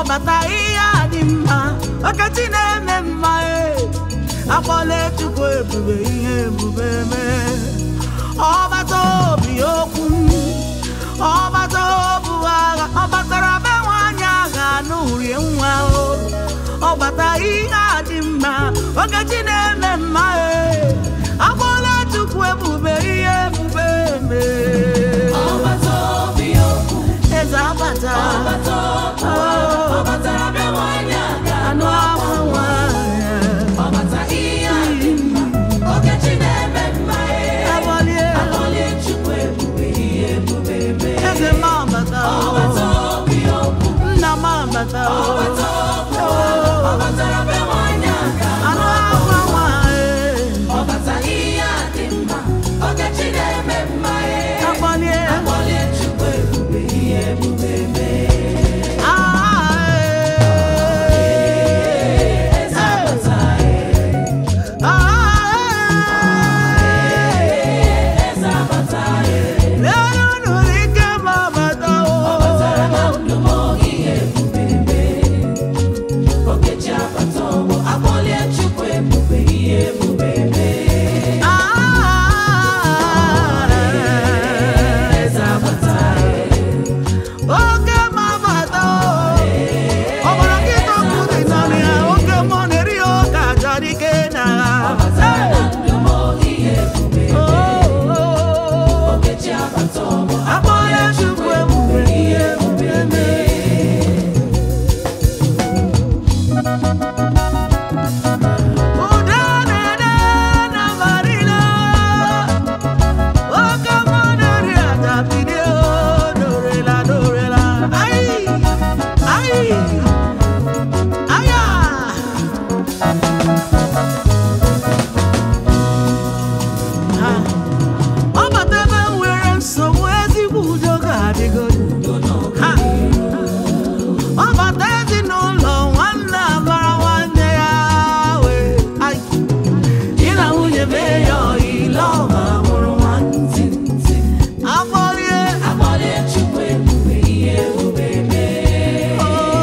ọbata ihe a dị mma ọkachi na-eme mma e akpọla chukwu ebube ihe ebube mee ọbata obi okwu ọbata obu agha ọ batara be nwaanyị agha n'urie nwa o ọbata ihe a dị mma ọkachi na-eme mma e akpọla chukwu ebube ihe ebube mee ọbata obi okwu eze abata ọbata okwu ọ batara bịa nwanyị aga anụ ahụ nwanyị ọbata ihe a dị mma okechi na-eme mma ee Agbalie. akpọlie chukwu ebube ihe ebube mee eze m abata ọbata obi okwu nna m abata ọbata okwu ọ batara bịa nwanyị aga anụ ahụ nwanyị ọbata ihe a dị mma okechi na-eme mma ee Agbalie. akpọlie chukwu ebube ihe ebube mee Ah, eh. eze abata ee Ah, eh. eze abata ee Lelu nụrụ ike m abata o. Ọbatara na ndụ m ihe ebube mee. Okechi abata ọgbọ, akpọlie Chukwu ebube ihe ebube mee. Ah, eh. Eze abata Oke m abata o. Ọ bụrụ gị tọpụ dị n'ọnụ ya, oke m ọ na-eri ya ụka chọrọ ike na Ọbatara na ndụ m ihe ebube mee. Oh, Okechi abata ọgbọ, akpọla Chukwu ebube ihe ebube mee. Udo na-ede na marina, oke mmụọ na-eri aja bilie o, dorela dorela. Ai, ai, aya. Ha. ọ bata ebe m nwere nsogbu ezigbo udo ga-adịgodu Ha. ọ bata ezinụlọ nwanne amara nwanne ya wee Ai. di na nwunye mee ya ọyile ọma mụrụ nwantịntị afọlie akpọlie Chukwu ebube ihe ebube mee.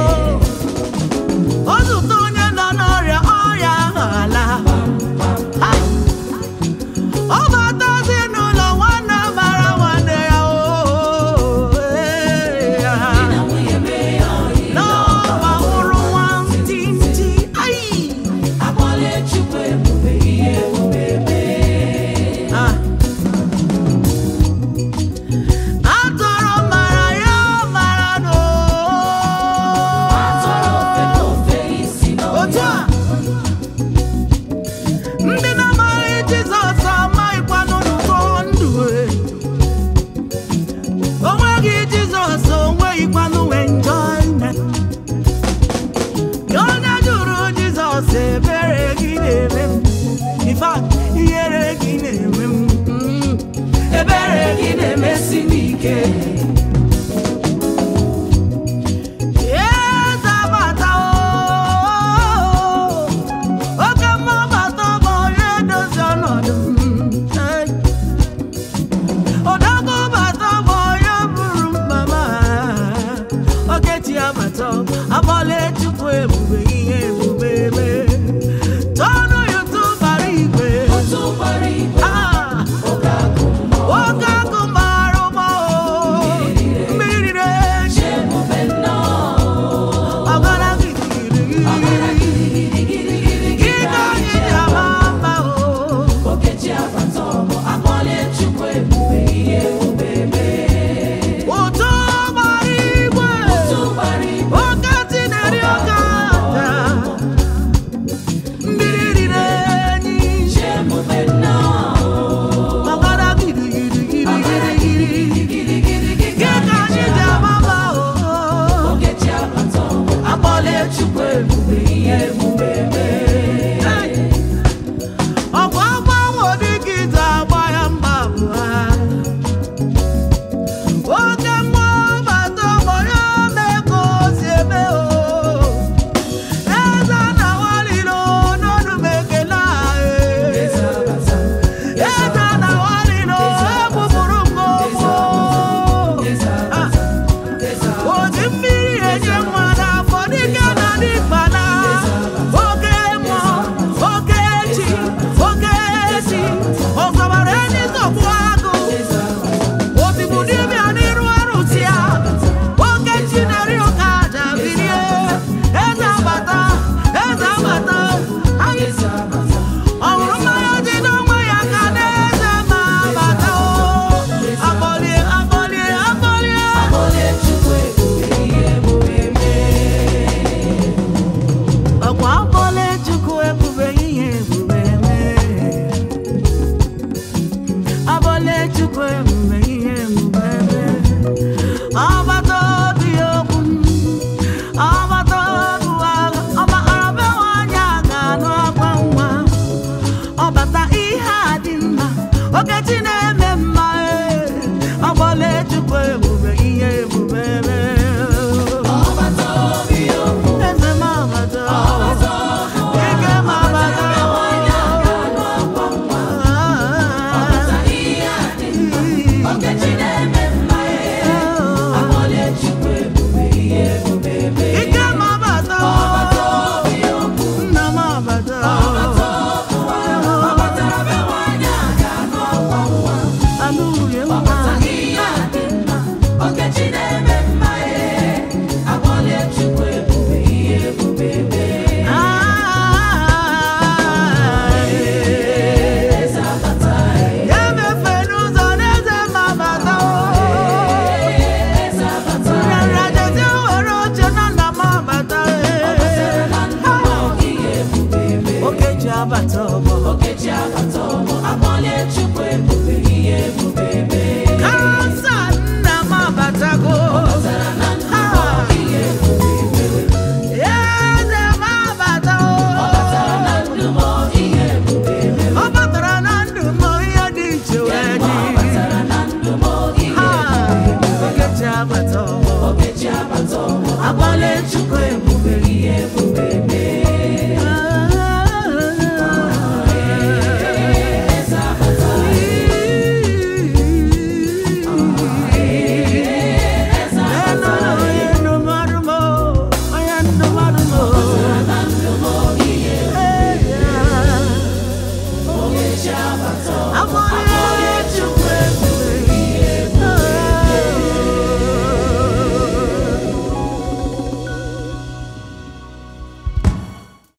o zụta onye nọ n'ọrịa ọrịa ahụ ala Ai. ọ bata ezinụlọ nwanne mara nwanne ya o ee, ya. Di na nwunye mee ya ọyị. n'ọba hụrụ nwantịntị ai Akpọlie Chukwu ebube ihe ebube mee. Ah. atọrọ mara ya mara no Atọrọ ofe na ofe isi otu n'ọhịa. a ndị na-amaghị Jizọs amaghịkwanụ n'ụkọ ndụ e. o nweghị Jizọs o nweghịkwanụ enjoyment onye jụrụ Jizọs ebere gị na-eme m In fact, ihere gị na-eme m Mm. Ebere gị na-emesi m ike. Eze bata o, oke mmụọ bata bụ onye dozi ọnọdụ m. Hey. Odogwu bata bụ onye buru mkpa m. Okechi abata, akpọla Chukwu ebube ihe ebube mee. Tọọnụ YouTube bara igwe. Otu gbara igwe, Ah, oge agụ mmụọ. nwoke akụ mara ụgbọ o, mmiri na-eji Ebube nnọọ. ọgara gidigidi. Ike anyị ji ama mma o. Okechi abata ọgbọ, akpọlie Chukwu ebube ihe ebube mee. Ụtụ gbara igwe. Otu gbara igwe, Oke ntị na-eri oke aja. Mmiri riri enyi. ebube nnọọ. Ọgara gidigidi. Ike anyị ji ama mma o. Okechi abata ọgbọ, akpọlie Chukwu ebube